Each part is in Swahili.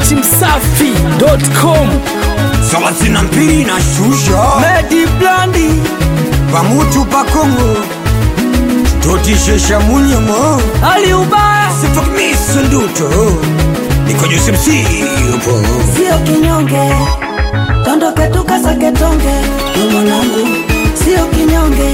datimsafi.com thelathini na mbili na shusha Medi Blandi pamutu pakongo totishesha munyemo Ali ubaya sifakimisa nduto nikojusi msipo sio kinyonge, tondoke tukasake tonge, we mwanangu, sio kinyonge.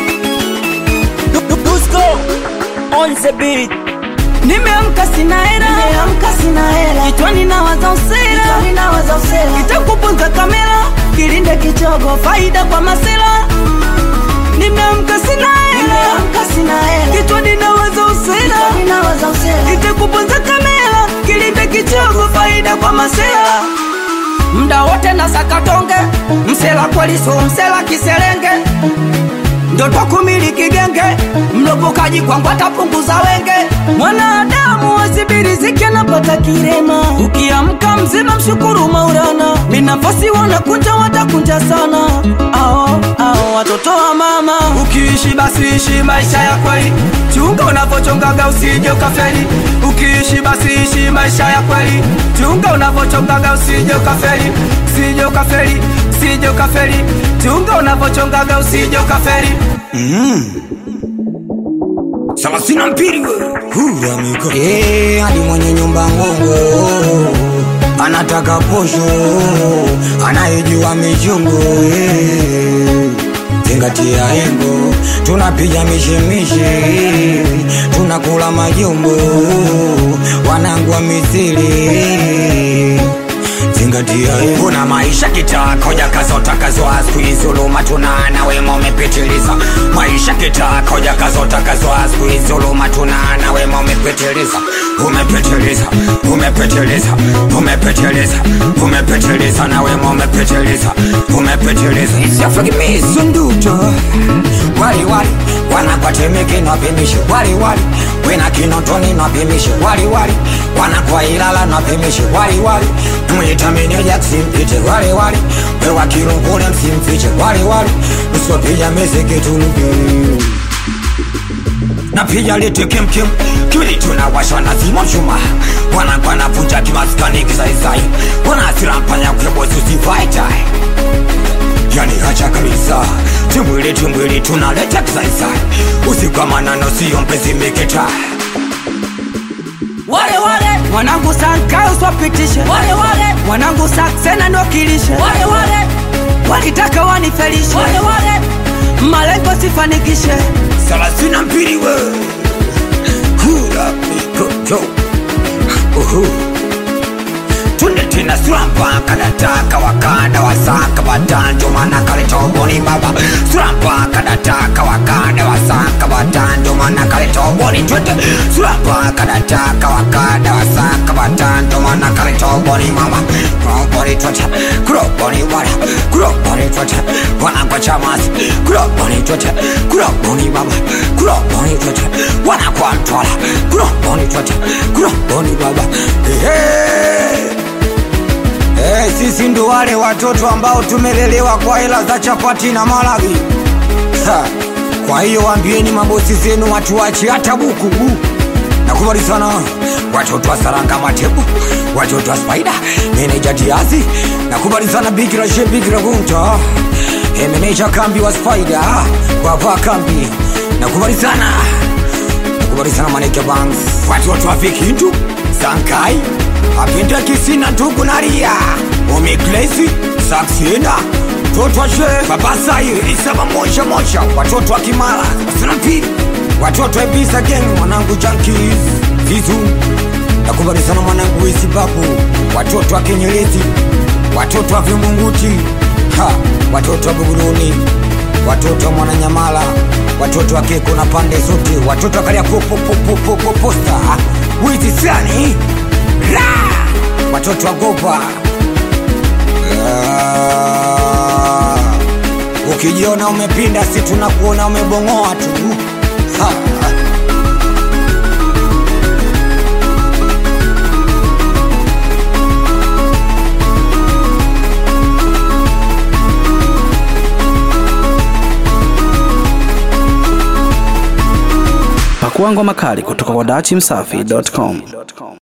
Dusko on the beat Nimeamka sina hela, nimeamka sina hela, kichwani nawaza usela, kichwani nawaza usela, kitakupunza kamera, kilinde kichogo, faida kwa masela. Nimeamka sina hela, nimeamka sina hela, kichwani nawaza usela, kichwani nawaza usela, kitakupunza kamera, kilinde kichogo, faida kwa masela. Mda wote na sakatonge, msela kweli so msela kiselenge ndoto kumiliki genge, mlopokaji kwangu atapunguza wenge. Mwanadamu wasibiriziki anapata kirema, ukiamka mzima mshukuru Maulana. Minafasi wanakunja watakunja sana, ao ao watoto wa mama. Ukiishi basi ishi maisha ya kweli, chunga unavyochongaga usije ukafeli. Ukiishi basi ishi maisha ya kweli, chunga unavyochongaga usije ukafeli, usije ukafeli, usije ukafeli. Chunga unavyochongaga usije ukafeli. thelathini na mbili huramiko hadi mwenye nyumba ngongo anataka posho anayejua michungu eh. zingatia engo tunapiga mishemishe tunakula majumbo wanangu wa misili zingatia engo kuna maisha kitakoja kazotakazwa skuizuluma tunana wema umepitiliza maisha kitakoja kazotakazwa skuizuluma tunana wema umepitiliza umepitiliza umepitiliza umepitiliza umepitiliza na wema umepitiliza umepitiliza isiafagimizo nduto wali wali wanakwatemeke napimishe wali wali wena kinotoni napimishe wali wali wanakwa ilala napimishe wali wali mwitameneja ksimpite wali wali wewa kirungule msimfiche wali wali usiopija meseketuluke napiga lete kemkem kili tunawasha na zima chuma wanakwa navuja kimaskani kisaisai wanasira mpanya kwebozi usivaitai yani hacha kabisa timbwili timbwili tunaleta kisaisai usikwamana siyo mpenzi mikita wale wale wanangu sankayo swapitishe wale wale wanangu saksena ndokilishe wale wale walitaka wanifelishe wale wale malengo sifanikishe thelathini na mbili we hura mikojo uhu tunde tena surampa kadataka wakada wasaka batanjo mana kalitoboni baba surampa kadataka wakada wasaka batanjo mana kalitoboni twete surampa kadataka wakada wasaka batanjo mana kalitoboni mama kuroboni twete kuroboni wara kuroboni twete wanakwa chamasi kuroboni twete kuroboni baba kuroboni twete wanakwa mtwala kuroboni twete kuroboni baba hey. Hey, sisi ndo wale watoto ambao tumelelewa kwa hela za chapati na malagi ha. Kwa hiyo waambieni mabosi zenu watuache hata buku nakubali sana watoto wa saranga matebu watoto wa spaida meneja diazi nakubali sana bikira she bikira gunta hey, meneja kambi wa spaida wava kambi nakubali sana nakubali sana maneke banks watoto wa vikindu sankai apinda kisina ndugu naria omiklesi saksina totwashe babasai isaba moja moja watoto wa kimara sana pili watoto wa bisa geng mwanangu jankis vizu nakubali sana mwanangu wesibabu watoto wa kenyelezi watoto wa vimunguti ha watoto wa buguruni watoto wa mwananyamala watoto wa keko na pande zote watoto wa kalia posta wizi sani Ra! watoto wa gopa Ah, ukijiona umepinda si tunakuona umebongoa tu ha. Pakua ngoma kali kutoka kwa datimsafi.com